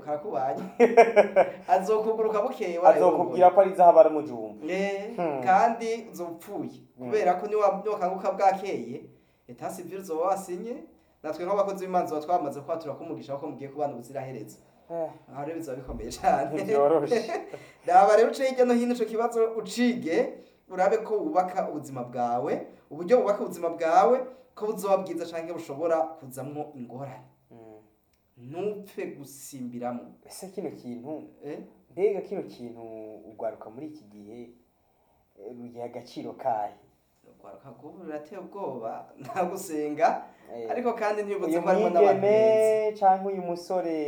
karakubanye azokuguruka bukeye azokubwira ko ari zahabu ari umujumba Eh, Hmm. kandi uzopfuye Hmm. kubera ko niwa niwakanguka bwakeye eta civil uzoba wasinye natwe nk'abakozi b'imanza tuba twamaze kwatura ko umugisha ko mugiye kubana ubuziraherezo Eh, aha rero bizaba bikomeye cyane ntibyoroshe raba rero uce hirya no hino ico kibazo ucige urabe ko wubaka ubuzima bwawe uburyo bubaka ubuzima bwawe ko buzoba bwiza canke bushobora kuzamwo ingorane Mm. ntupfe gusimbiramo ese kino kintu eh? mbega kino kintu ugwaruka muri iki gihe eh, rugiha agaciro kahe urwaruka rw'ubu rurateye ubwoba nta gusenga Eh, ariko kandi ntibibutse uyu ko harimo n'abantu beza mwigeme cyangwa uyu musore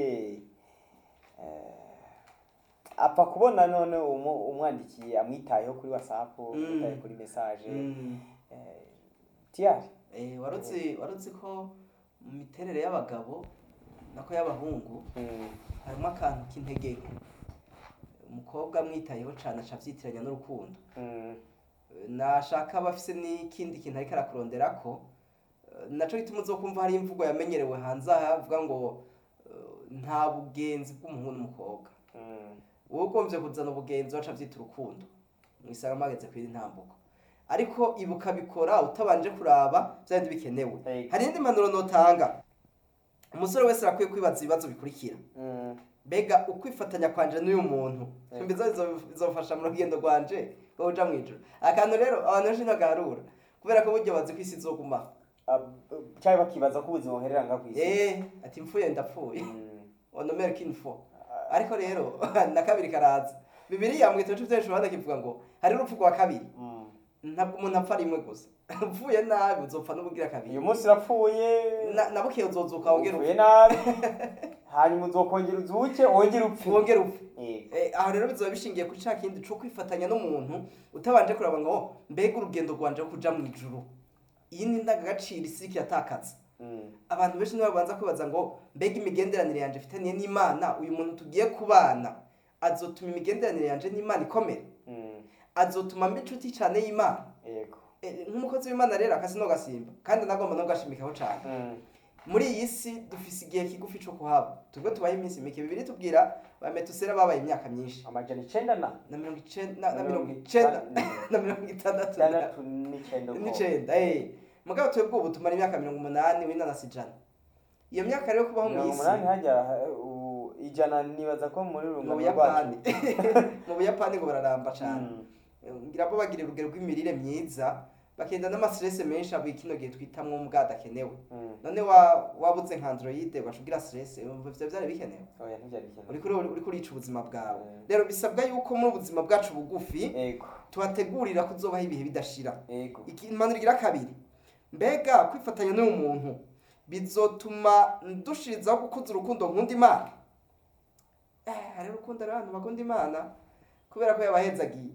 eh, apfa kubona none umu- umwandikiye amwitayeho kuri whatsapp Mm. amwitaye kuri message Mm. eh, tiyari Eh, warutse warutse ko mu miterere y'abagabo nako y'abahungu Mm, harimo akantu k'intege nke umukobwa amwitayeho cyane aca avyitiranya n'urukundo mm, nashaka aba afise n'ikindi kintu ariko arakurondera ko eh, naco gituma uzokumva hari imvugo yamenyerewe hanze aha avuga ngo eh, nta bugenzi bw'umuhungu n'umukobwa mm, wowe ugomvye kuzana ubugenzi waca avyita urukundo mwisanga mageze kw'iri ntambuko ariko ibuka bikora utabanje kuraba vya bindi bikenewe Hey. hari indi mpanuro notanga umusore wese arakwiye kwibaza ibibazo bikurikira mm, mbega ukwifatanya kwanje n'uyu muntu Hey. mbizo bizofasha mu rugendo rwanje rwo kuja mw'ijuru akantu rero abantu benshi ntagarura kubera ko buryo bazi ko isi izogumaho ab- cyangwa bakibaza ko ubuzima buherera nga ku isi eh ati mfuye ndapfuye Mm, onomere kinfo ariko rero na kabiri karaza bibiliya mu gitabo cy'ibyacu Yohana kivuga ngo hari urupfu rwa kabiri mm. ntabwo umuntu apfa rimwe gusa upfuye nabi uzopfa n'ubugira kabiri uyu munsi urapfuye Na- na bukeye uzozuka wongere upfuye upfe nabi hanyuma uzokongera uzuke wongere upfe wongere upfe Yego. Eh, aho rero bizoba bishingiye kuri ca kindi co kwifatanya n'umuntu utabanje kuraba ngo "Oh, mbega urugendo rwanje rwo kuja mu ijuru iyi ni indangagaciro isi iriko iratakaza Mm, abantu benshi nibo babanza kwibaza ngo mbega imigenderanire yanje ifitaniye n'imana uyu muntu tugiye kubana azotuma imigenderanire yanje n'imana ikomera mm, azotuma mba inshuti cyane y'imana yego Eh, nk'umukozi w'imana rero akasi no gasimba kandi nagomba no gashimikaho cyane Mm, muri iyi si dufise igihe kigufi co kuhaba tubwo tubaye iminsi mike bibiri tubwira ba metusera babaye imyaka myinshi amajana icenda na na mirongo icenda na- na Mirongo mirongo icenda itanu- na mirongo itandatu na- itandatu n'icenda uko. n'icenda eh mugabo twebwe ubu tumara imyaka mirongo umunani w'inanasi ijana iyo myaka rero kubaho mu mirongo isi umunani hajya uh, u- ijana nibaza ko muri mu rungano buyapani rwacu mu buyapani ngo bararamba cane Mm, ngira bo bagira urugero rw'imirire myiza bakenda n'amastress menshi abo kino gihe twitamwo mbwa adakenewe mm. none wa wabuze nka android ugaca ugira stress umva ivyo vyari bikenewe oya ntivyari bikenewe uriko uri- uriko urica ubuzima bwawe Mm. rero bisabwa yuko muri ubuzima bwacu bugufi ego tuhategurira kuzobaho ibihe bidashira ego impanuro igira kabiri mbega kwifatanya n'uyu muntu bizotuma dushirizaho gukuza urukundo nkunda imana eh hari urukundo rero abantu bakunda imana kubera ko yabahezagiye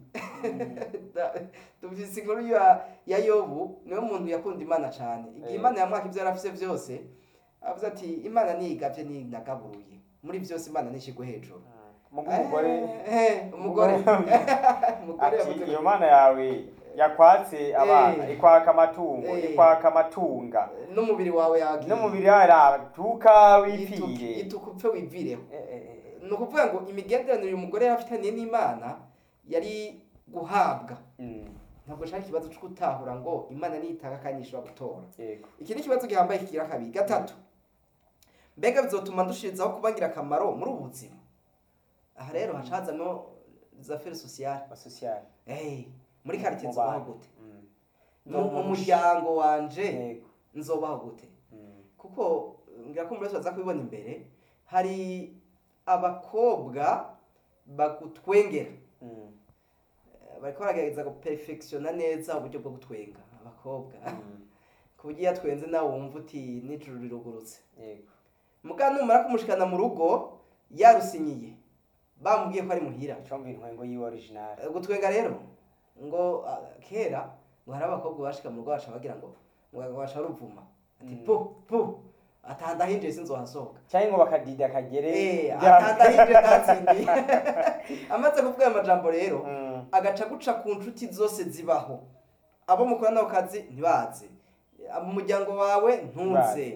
Da- dufise inkuru ya, ya yobu niwe muntu yakunda imana cyane igihe Eh. imana yamwaka ibyo yari afise byose avuze ati imana niyigavye ninagaburuye muri byose imana nishigwe hejuru mugo umugore Eh, eh, umugore umugore ati yavuze iyo ko- mana yawe yakwatse abana Eh. ikwaka amatungo Eh. ikwaka amatunga n'umubiri wawe yagiye n'umubiri wawe aratuka wipfire yituka upfe wivireho Eh, eh, eh, ni ukuvuga ngo imigenderanire uyu mugore yari afitaniye n'imana yari guhabwa mm, ntabwo nshaka ikibazo cyo gutahura ngo imana niyitanga kandi ishobora gutora yego iki ni ikibazo gihambaye kigira kabiri gatatu mbega bizotuma dushirizaho kuba ngirakamaro muri ubu buzima aha rero hacazamo za feri sosiyale asosiyali hey, muri karitsiye Mu nzobaho bantu. gute Mm, mu mu muryango wanje yego nzobaho gute Mm, kuko ngira ko muri wese baza kubibona imbere hari abakobwa bagutwengera mm, Eh, bariko baragerageza guperfectiona neza uburyo bwo gutwenga abakobwa mm, ku buryo iyo atwenze nawe wumva uti n'ijuru rirugurutse yego muga numara kumushikana mu rugo yarusinyiye bamubwiye ko ari muhira icomba intwengo yiwe original Eh, gutwenga rero ngo ah, kera ngo hari abakobwa bashika mu rugo baca bagira ngo ngo baca ruvuma ati Mm. pu pu atanda hinjiye sinzohasohoka cyangwa ngo bakadida akagere Eh, bya- atanda hinjiye ntatsindiye amaze kuvuga ayo majambo rero Mm, agaca guca ku nshuti zose zibaho abo mukorana ako kazi ntibaze mu muryango wawe ntuze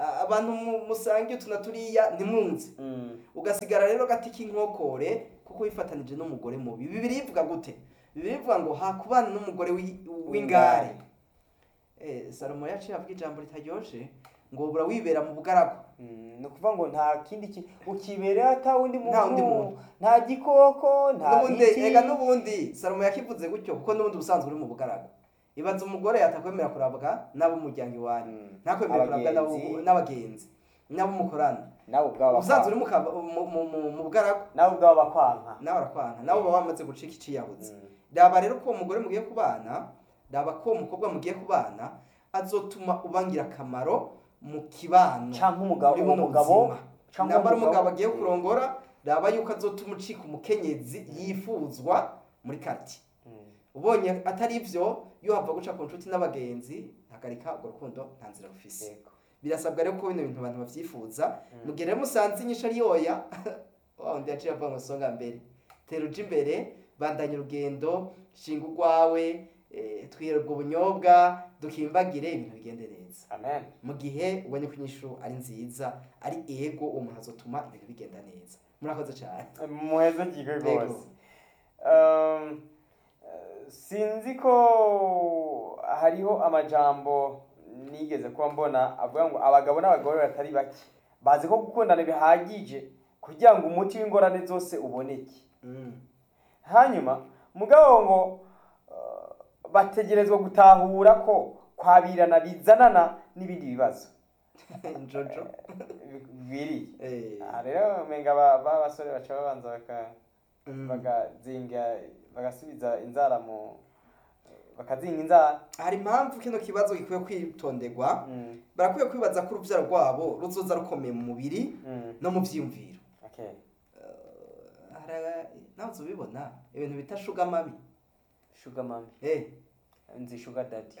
a- abantu mu- musangiye utu na turiya ntimwunze Mm. ugasigara rero gati k'inkokore kuko wifatanije n'umugore mubi bibiri ivuga gute bibiri ivuga ngo hakubana n'umugore w'i- w'ingare eh, salomo yaciye avuga ijambo ritaryoshe ngo ubura wibera mu bugaragu Mm, ni ukuvuga ngo nta kindi ki ukibereye ata wundi Nta wundi muntu muntu. nta gikoko nta n'ubundi biti ega n'ubundi salomo yakivuze gutyo kuko n'ubundi ubusanzwe uri mu bugaragu ibaza umugore atakwemera kurabwa n'ab'umuryango iwanyu Mm. ntakwemera kurabwa n'abo- Abagenzi. n'abagenzi n'abo mukorana nawe ubwawe ubusanzwe uri bakwanka mu kaba- mu- mu- mu- mu bugaragu nawe ubwawe bakwanka nawe arakwanka nawe uba wamaze gucika iciyabuze Mm. raba rero ko uwo mugore mugiye kubana raba ko uwo mukobwa mugiye kubana azotuma ubangira akamaro mu kibano canke umugabo muri buno umugabo buzima canke namba ari umugabo- umugabo agiye kurongora raba yuko azotuma ucika umukenyezi yifuzwa muri karti Mm. ubonye atari ivyo iyo hava guca ku nshuti n'abagenzi hagarika urwo rukundo nta nzira rufise Yego. birasabwa rero ko bino bintu abantu bavyifuza mu gihe rero musanze inyisho ari yoya wa wundi yaciye avuga ngo songa mbere tera uje imbere bandanya urugendo shinga urwawe eh, twihere ubwo bunyobwa dukimbagire ibintu bigende neza amen mu gihe ubonye ko inyishu ari nziza ari ego uwo muntu azotuma ibintu bigenda neza murakoze cyane muheze gihe Yego. rwose Um, eh, sinzi ko hariho amajambo nigeze kuba mbona avuga ngo abagabo n'abagore batari bake bazi ko gukundana bihagije kugira ngo umuti w'ingorane zose uboneke Mm. hanyuma mugabo ngo eh, bategerezwa gutahura ko kwabirana bizanana n'ibindi bibazo njojo biri Eh, aha rero umenga ba ba basore baca babanza baka mm. bagazinga bagasubiza inzara mu bakazinga inzara hari impamvu kino kibazo gikwiye kwitonderwa Mm, barakwiye kwibaza ko urubyaro rwabo ruzoza rukomeye mu mubiri mm, no mu byiyumviro okay. Hari- nawe uzi ubibona ibintu bita shuga mabi sugar mami Eh, nzi sugar daddy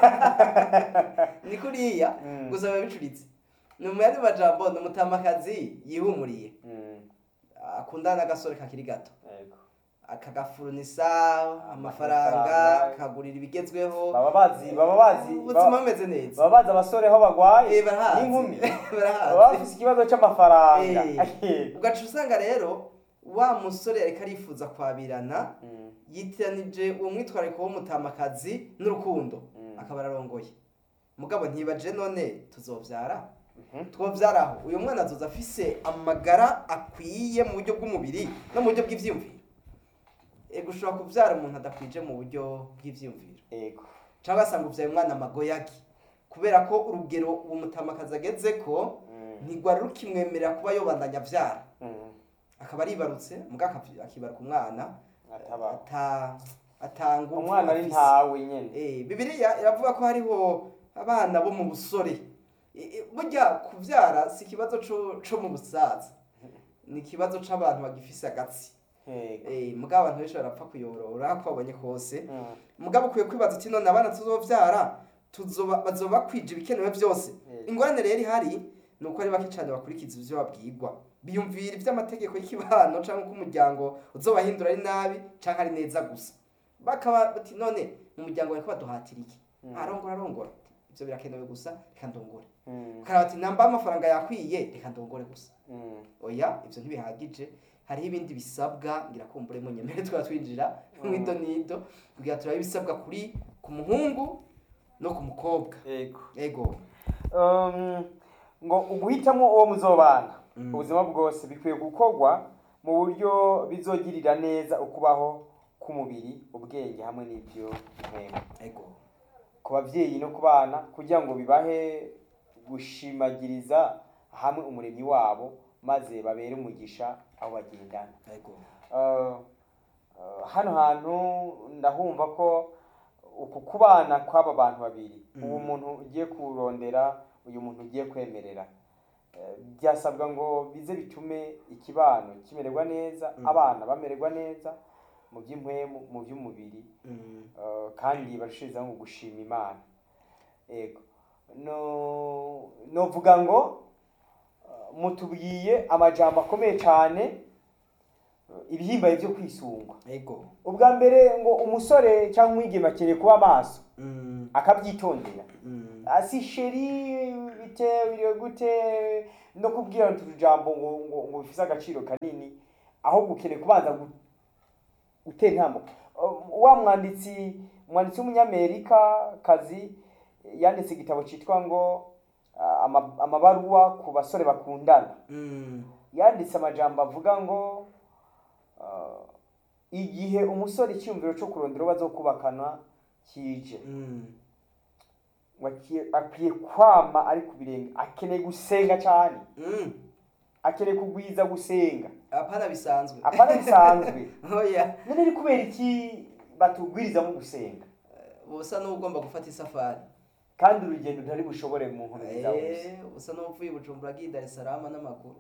ni kuriya Mm. gusa biba bicuritse ni umuyandi majambo ni umutamakazi yihumuriye Mm, akundana n'agasore kakiri gato yego. akagafurunisa amafaranga Amafaranga. akagurira ibigezweho baba bazi baba bazi ubuzima baba bumeze neza baba bazi abasore aho bagwaye Eh, barahazi n'inkumi baba barahazi bafise ikibazo c'amafaranga Eh. ugaca usanga rero wa musore ariko arifuza kwabirana Mm, yitiranije uwo mwitwarariko w'umutamakazi n'urukundo Mm. akaba ararongoye mugabo ntibaje none tuzobyara mhm. twobyaraho uyu mwana azoza afise amagara akwiye mu buryo bw'umubiri no mu buryo bw'ivyiyumviro ego ushobora kubyara umuntu adakwije mu buryo bw'ivyiyumviro yego cyangwa asanga ubyaye umwana amagoyagi kubera ko urugero uwo mutamakazi ageze ko Mm, ntigwari rukimwemerera kuba yobandanya avyara mm. akaba aribarutse mbwa akavy- akibaruka umwana Ataba. ata atanga umwana ari ntawe nyene Eh, bibiliya iravuga ko hariho abana bo mu busore Eh, eh, burya kubyara si ikibazo co co mu busaza ni ikibazo c'abantu bagifise agatsi yego Eh, mugabo abantu benshi barapfa kuyorora ko babonye kose Mm, mugabo ukwiye kwibaza uti none abana tuzovyara tuzoba bazoba bakwije ibikenewe byose Yego. ingorane rero ihari ni uko ari bake cyane bakurikiza ivyo babwirwa biyumvira ivy'amategeko y'ikibano canke uko umuryango uzobahindura ari nabi canke ari neza gusa bakaba bati none mu muryango bariko baduhatira iki Mm. arongora arongora ivyo birakenewe gusa reka ndongore mm, ukaraba ati namba amafaranga yakwiye reka ndongore gusa mm. oya ivyo ntibihagije hariho ibindi bisabwa ngira kumbure mu nyemere twaba twinjira Mm. mwido nido kugira turabe ibisabwa kuri ku muhungu no ku mukobwa yego ego Um, ngo uguhitamo uwo muzobana Mm. ubuzima bwose bikwiye gukorwa mu buryo bizogirira neza ukubaho k'umubiri ubwenge hamwe n'ibyo ntego ego ku babyeyi no ku bana kugira ngo bibahe gushimagiriza hamwe umuremyi wabo maze babere umugisha aho bagendana ego Uh, uh, hano hantu ndahumva ko uku kubana kw'aba bantu babiri Mm. uwo muntu ugiye kurondera uyu muntu ugiye kwemerera Eh, byasabwa ngo bize bitume ikibano kimererwa neza Mm. abana bamererwa neza mu by'impwemu mu by'umubiri Mm. Uh, kandi barushirizaho ngo gushima imana ego no novuga ngo uh, mutubwiye amajambo akomeye cyane uh, ibihimbaye byo kwisungwa ego ubwa mbere ngo umusore cyangwa umwigeme akeneye kuba maso Mm, akabyitondera mm, asi sheri bite biriwe gute no kubwira utujambo ngo ngo ngo bifise agaciro kanini aho gukeneye kubanza gu- gutera intambwe Um, wa mwanditsi umwanditsi w'umunyamerika kazi yanditse igitabo cyitwa ngo ah, ama- amabaruwa ku basore bakundana mm, yanditse amajambo avuga ngo ah, igihe umusore icyumviro cyo kurondera uwo bazokubakana kije mm. ngo akie- akwiye kwama ari ku birenge akeneye gusenga cyane Mm. akeneye kugwiza gusenga apana bisanzwe apana bisanzwe oya none ni kubera iki batubwirizamo gusenga usa n'ugomba gufata isafari kandi urugendo ntari bushobore mu nkomezi za bose Eh, usa n'uvuye i bujumbura agiye i dar es salaam n'amaguru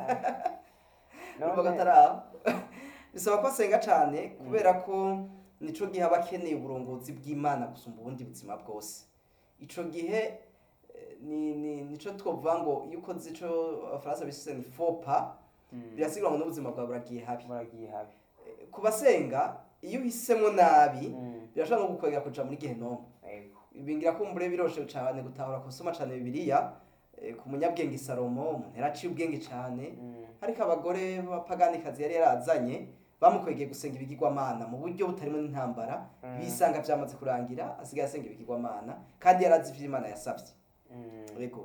None- urumva ko atari aho bisaba ko asenga cyane kubera ko nico gihe aba akeneye uburongozi bw'imana gusumba ubundi buzima bwose ico gihe eh, ni ni nico twovuga ngo iyo ukoze ico abafaransa bise ni fopa Mm. birasigura ngo n'ubuzima bwawe buragiye habi muragiye habi Eh, ku basenga iyo uhisemo nabi Mm. birashobora no gukwegera kuja muri gehenomu Yego. bingira ko mbure biroshe cyane gutahura kusoma cyane bibiliya eh, ku munyabwenge salomo umuntu yaraciye ubwenge cyane Mm. ariko abagore b'apaganikazi yari yarazanye bamukwegeye gusenga ibigirwamana mu buryo butarimo n'intambara Mm. bisanga byamaze kurangira asigaye asenga ibigirwamana kandi yarazi ivyo imana yasabye Mm. yego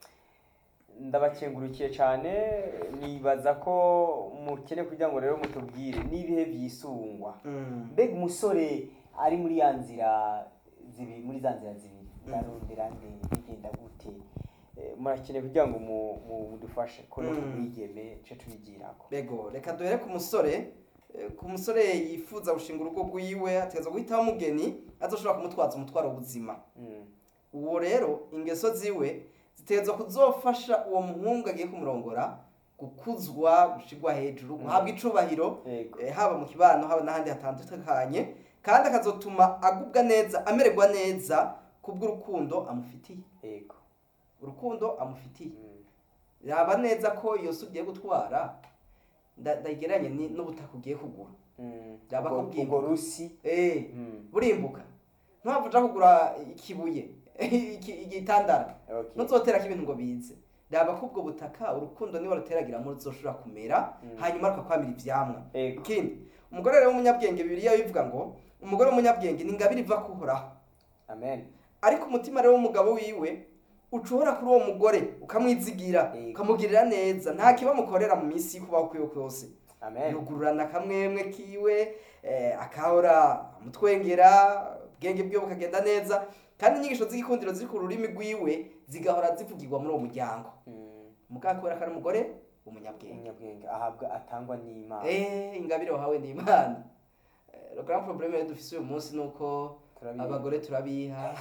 ndabakengurukiye cyane nibaza ko mukene kugira ngo rero mutubwire n'ibihe byisungwa Mm. mbega umusore ari muri ya nzira zibiri muri za nzira zibiri ndarondera nde bigenda gute Eh, murakeneye kugira ngo mu- mu- mudufashe ko no Mm. kumwigeme ce tubigirako Bego, reka duhere ku musore Eh, ku musore yifuza gushinga urugo rwiwe ategerezwa guhitamo umugeni azoshobora kumutwaza umutwaro w'ubuzima Mm. uwo rero ingeso ziwe zitegerezwa kuzofasha uwo muhungu agiye kumurongora gukuzwa gushigwa hejuru guhabwa icubahiro yego eh, haba mu kibano haba n'ahandi hatandukanye kandi akazotuma agubwa neza amererwa neza kubw'urukundo amufitiye yego urukundo amufitiye Mm. raba neza ko iyo si ugiye gutwara nda- ndayigereranye ni- n'ubutaka ugiye kugura Mm. Byaba Ubwo- kubwirwa. ubwo rusi Eh, Mm. burimbuka ntabwo uja kugura ikibuye iki- igitandara Okay. ntuzoterako ibintu ngo bize raba ko ubwo butaka urukundo niba ruteragiramo ruzoshobora kumera Mm. hanyuma rukakwamira ivyamwa Yego. ikindi umugore rero w'umunyabwenge bibiliya bivuga ngo umugore w'umunyabwenge ni ingabire iva kuhoraho amen ariko umutima rero w'umugabo wiwe ucuhora kuri uwo mugore ukamwizigira Yego. ukamugirira neza nta kibamukorera mu minsi y'ukubaho kwiwe kwose amen yugururana akamwemwe kiwe eh, akahora amutwengera ubwenge bwiwe bukagenda neza kandi inyigisho z'igikundiro ziri ku rurimi rwiwe zigahora zivugirwa muri uwo muryango Mm. mugabo kubera ko ari umugore umunyabwenge umunyabwenge ahabwa atangwa n'imana eh ingabire wahawe ni imana Eh, le grand problème rero dufise uyu munsi ni uko Turabizi. abagore turabiha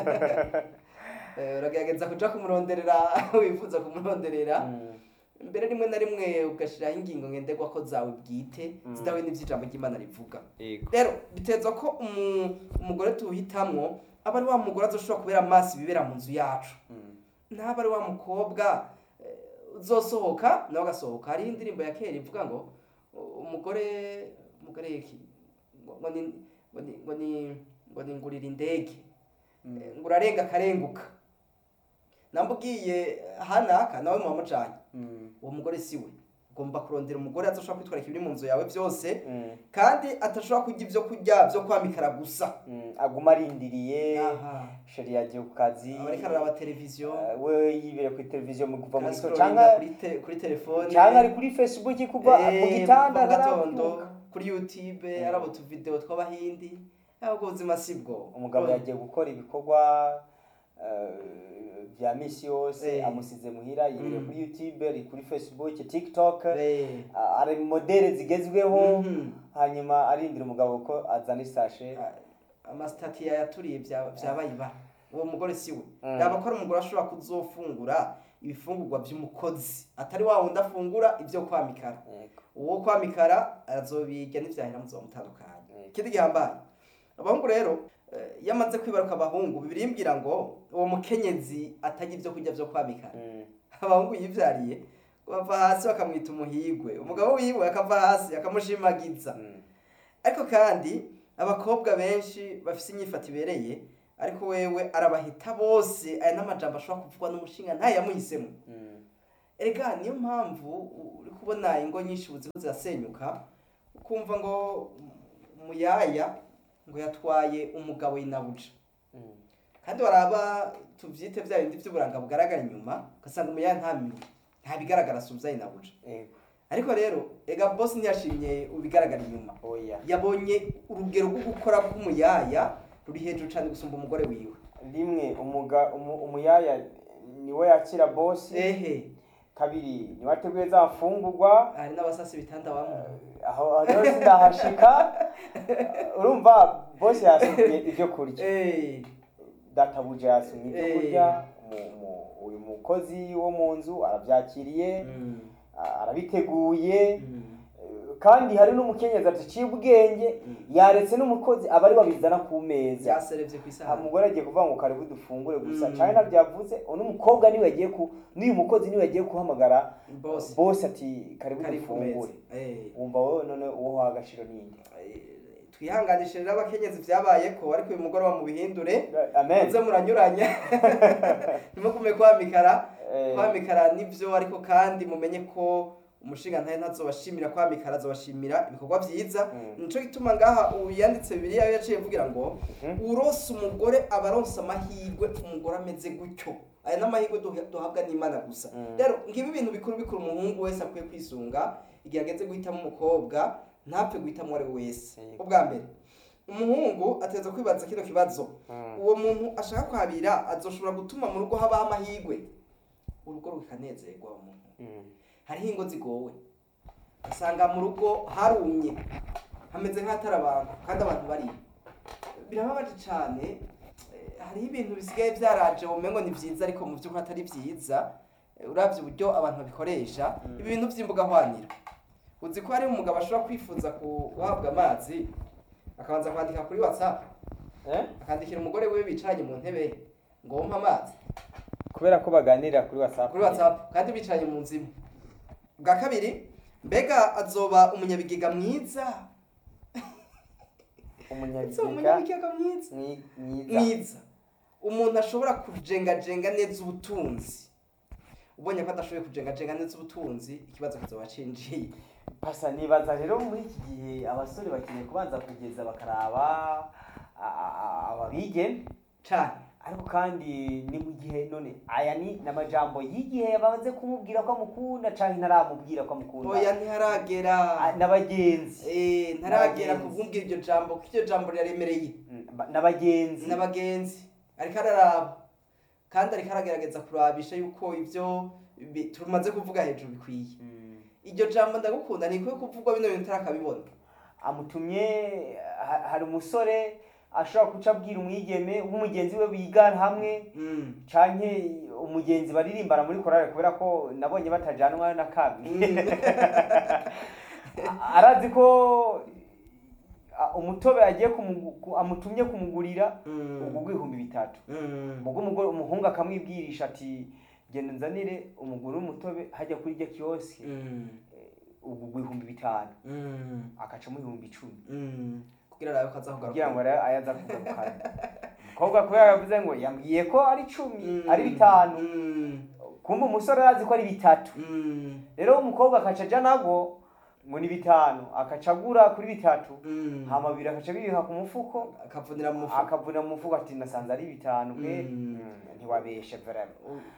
Eh, uragerageza kuja kumuronderera wifuza kumuronderera Mm. mbere rimwe na rimwe ugashiraho ingingo ngenderwako zawe bwite Mm. zidahuye n'ivy'ijambo ry'imana rivuga yego rero bitezwa ko umu- umugore tuhitamwo aba ari wa mugore azoshobora kubera amaso ibibera mu nzu yacu Mm. ntaba ari wa mukobwa eh, uzosohoka nawe agasohoka hariho indirimbo ya kera ivuga ngo u- umugore umugore iki ngo ngo ni ngo ni ngo ni ngo ni ngurira indege Mm. Eh, ngo urarenga akarenguka namba ugiye hanaka nawe muhamujanye Mm. uwo mugore si we ugomba kurondera umugore azoshobora kwitwara ibiri mu nzu yawe byose Mm. kandi atashobora kurya ibyo kurya byo kwamikara gusa Mm. aguma arindiriye aha sheri yagiye ku kazi aba ariko araraba televiziyo Eh, we yibere kuri televiziyo mu kuva mu gitondo arascrollinga cyangwa kuri te- kuri telefone cyangwa ari kuri facebook kuva Eh, mu gitanda mu gatondo atarabyuka. kuri youtube Mm. araba utuvideo tw'abahindi aho ubwo buzima si bwo umugabo Bwo- yagiye gukora ibikorwa eh, bya misi yose Eh. amusize muhira yibere Mm. kuri youtube ari kuri facebook tiktok Eh, ah, ari mu modeli zigezweho mhm. hanyuma arindira umugabo ko azana isashe Ah, amasitati yayaturiye bya- byabaye ibara uwo mugore si we Mm. yaba ko ari umugore ashobora kuzofungura ibifungurwa by'umukozi atari wa wundi afungura ibyo kwamikara Yego. uwo kwamikara azobirya n'ivyahera muzomutandukanye Yego. ikindi gihambaye abahungu rero eh, iyo amaze kwibaruka abahungu bibirimbwira ngo uwo mukenyezi atajya ibyo kurya byo kwamikara Mm. abahungu yivyariye bava hasi bakamwita umuhigwe umugabo wiwe akava hasi akamushimagiza Mm. ariko kandi abakobwa benshi bafise inyifato ibereye ariko wewe arabahita bose aya n'amajambo ashobora kuvugwa n'umushinga ntayamuhisemo Mm. erega niyo mpamvu u- uri kubona ingo nyinshi ubu ziriko zirasenyuka ukumva ngo umuyaya ngo yatwaye umugabo yinabuja Mm. kandi waraba tuvyite vya bindi vy'uburanga bugaragara inyuma ugasanga umuyaya nta mi- nta bigaragara asumvya yinabuja Ego. ariko rero ega bosi ntiyashimye ubigaragara inyuma Oya. yabonye urugero rwo gukora k'umuyaya ruri hejuru cyane gusumba umugore wiwe rimwe umuga umu- umuyaya niwe yakira bosi ehe kabiri niwe ateguye za mfungurwa hari n'abasasi bitanda bamwe aho aho rero sindahashika urumva bosi yasumye ibyo kurya Eh, databuja yasumye ibyo Eh. kurya mu- mu- uyu mukozi wo mu nzu arabyakiriye mm, a- arabiteguye mm, kandi hari n'umukenyezi adaciye ubwenge Mm. yaretse n'umukozi aba ari babizana ku meza byaserevye ku aha isahani umugore agiye kuvuga ngo karibu dufungure gusa Mm. cyane ntabyavuze uno mukobwa niwe yagiye ku n'uyu mukozi niwe yagiye guhamagara Boss. bosi ati karibu kari ku meza dufungure Eh, wumva wowe none uwo waha agaciro ninde eh, twihanganishe rero abakenyezi vyabaye ko ariko uyu mugoroba mu bihindure amen muze muranyuranya ntimugume kwamikara Eh. kwamikara nivyo ariko kandi mumenye ko umushinga ntaye ntazobashimira kwamikara azobashimira ibikorwa vyiza Mm. nico gituma ngaha uyanditse bibiliya yo yaciye avugira ngo Mhm. urose umugore aba aronse amahirwe umugore ameze gutyo aya n'amahirwe duha- duhabwa n'imana gusa Mm. rero ngibi ibintu bikuru bikuru umuhungu wese akwiye kwisunga igihe ageze guhitamo umukobwa ntapfe guhitamo uwo ari we wese Yego. ubwa mbere umuhungu ateza kwibaza kino kibazo Mm. uwo muntu ashaka kuhabira azoshobora gutuma mu rugo habaho amahirwe urugo rukanezerwa uwo muntu Mm. hariho ingo zigowe usanga mu rugo harumye hameze nk'ahatari abantu kandi abantu bari birababaje cyane eh, hariho ibintu bisigaye byaraje umengo ni byiza ariko mu by'ukuri atari byiza Eh, uravye uburyo abantu babikoresha Mm. ibi bintu by'imbuga hwaniro uzi ko hari umugabo ashobora kwifuza guhabwa amazi akabanza kwandika kuri whatsapp Eh? akandikira umugore we bicaranye mu ntebe ngo wumpe amazi kubera ko baganirira kuri whatsapp kuri whatsapp kandi bicaranye mu nzu imwe bwa kabiri mbega azoba umunyabigega mwiza azoba umunyabiziga umunyabigega mwiza mwi- mwiza mwiza umuntu ashobora kujengajenga neza ubutunzi ubonye ko adashoboye kujengajenga neza ubutunzi ikibazo kizoba cinjiye pasa nibaza rero muri iki gihe abasore bakeneye kubanza kugeza bakaraba a- a- a- ababige cane ariko kandi ni mu gihe none aya ni n'amajambo y'igihe bamaze kumubwira ko amukunda canke ntaramubwira ko amukunda oya ntiharagera A- n'abagenzi Eh, ntaragera N'abagenzi. kubwumvira iryo jambo kuko iryo jambo riraremereye Mm, ba- n'abagenzi n'abagenzi ariko araraba kandi ariko aragerageza kurabisha yuko ibyo bi- tumaze kuvuga hejuru bikwiye Mm. iryo jambo ndagukunda ni ikwiye kuvugwa bino bintu utarakabibona amutumye ha- hari umusore ashobora guca abwira umwigeme w'umugenzi we bigana hamwe Mm. canke umugenzi baririmbana muri korale kubera ko nabonye batajanwa na kabi Mm. arazi ko a- umutobe agiye kumugu- ku- amutumye kumugurira Mm. ubwo bw'ibihumbi bitatu Mm. ubwo umugore umuhungu akamwibwirisha ati genda nzanire umugore w'umutobe hajya kuri iryo kiyosi Mm. ubwo bw'ibihumbi bitanu Mm. akacamo ibihumbi icumi Mm. kugira arabe ko aza kugira ngo kugaruka rero ayaza kugarukana umukobwa kubera yavuze ngo yambwiye ko ari icumi Mm. ari bitanu Mm. kumbe umusore arazi ko ari bitatu Mm. rero umukobwa akaca aja nago ngo ni bitanu akaca agura kuri bitatu Mm. hama bibiri akaca bibiha ku mufuko akavunira mu mufuka akavuna mu mufuko ati nasanze ari bitanu pe Mm. Mm, ntiwabeshe vraiment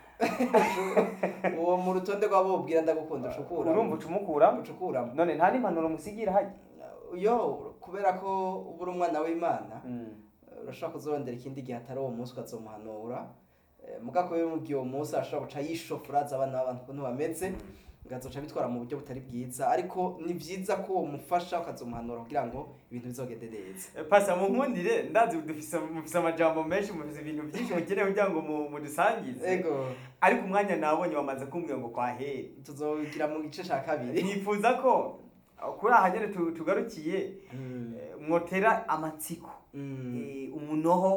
uwo mu rutonde rw'abobwira ndagukunda ucukura urumva ucumukuramo ucukuramo none nta n'impanuro musigira hajya yo kubera ko uba uri umwana w'imana Mm. urashobora kuzorondera ikindi gihe atari uwo munsi ukazomuhanura Eh, muga ko bimubwiye uwo munsi arashobora guca yishofura azi abana b'abantu ukuntu bameze ngazoca bitwara mu buryo butari bwiza ariko ni byiza ko umufasha ukazomuhanura kugira ngo ibintu bizogende neza pasa mu nkundire ndazi dufise mufise amajambo menshi mufise ibintu byinshi mukeneye kugira ngo mu- mudusangize ego ariko umwanya nabonye wamaze kumbwira ngo kwahere tuzogira mu gice ca kabiri nifuza ko kuri aha nyene tu- tugarukiye Mm. eh, mwotera amatsiko Mm. eh, umunoho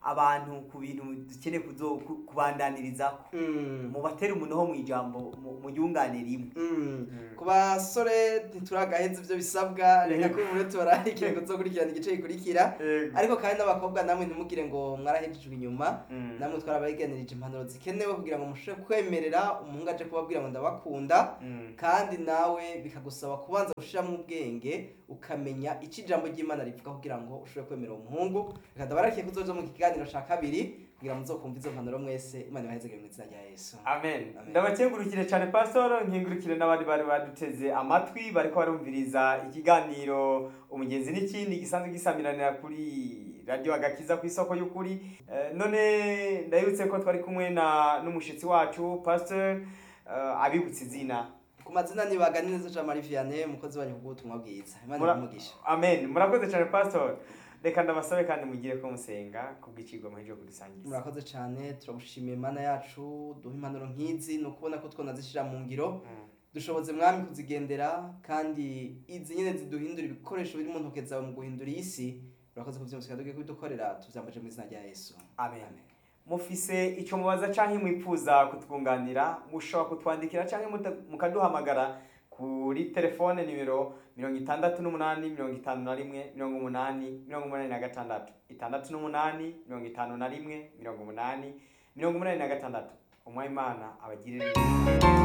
abantu ku bintu dukeneye kuzo- ku- kubandaniriza Mm. mubatera umunoho mu ijambo mu- mu ryungane rimwe Mm. ku basore ntituragaheza ibyo bisabwa reka Yego. ko ubu tubararikire kuzokurikirana igice gikurikira Yego. ariko kandi n'abakobwa namwe ntimugire ngo mwarahejejwe inyuma Mm. namwe twarabagenirije impanuro zikenewe kugira ngo mushobore kwemerera umuhungu aje kubabwira ngo ndabakunda Mm. kandi nawe bikagusaba kubanza gushiramo ubwenge ukamenya icyo ijambo ry'imana rivuga kugira ngo ushobore kwemera uwo muhungu reka ndabarakiye kuzoja mu kiganiro ca kabiri kugira ngo muzokumva izo mpanuro mwese imana ibahezegere mu izina rya yesu amen Amen. ndabakengurukire cyane pastor nkingurukire n'abandi bari baduteze amatwi bariko barumviriza ikiganiro umugenzi n'ikindi gisanzwe gisamiranira kuri radio agakiza ku isoko y'ukuri Eh, none ndabibutse ko twari kumwe na n'umushitsi wacu pastor eh, abibutse izina ku mazina ni baganiriza jean marie vianney umukozi wanyu kubw'ubutumwa bwiza imana Mura- ibumugisha amen murakoze cyane pastor reka ndabasabe kandi mugire ko musenga kubw'icigwa muheje kudusangiza murakoze cyane turagushimiye mana yacu duha impanuro nk'izi ni ukubona ko twonazishyira mu ngiro Mm. dushoboze mwami kuzigendera kandi izi nyine ziduhindura ibikoresho biri mu ntoke zawe mu guhindura iyi si urakoze kubyumvise tugiye kubidukorera tubyambaje mu izina rya yesu amen mufise icyo mubaza cyangwa mwifuza kutwunganira mushobora kutwandikira cyangwa muta- mukaduhamagara kuri telefone nimero mirongo itandatu n'umunani mirongo itanu na rimwe mirongo umunani mirongo umunani na gatandatu itandatu n'umunani mirongo itanu na rimwe mirongo umunani mirongo umunani na gatandatu umwayimana abagirire neza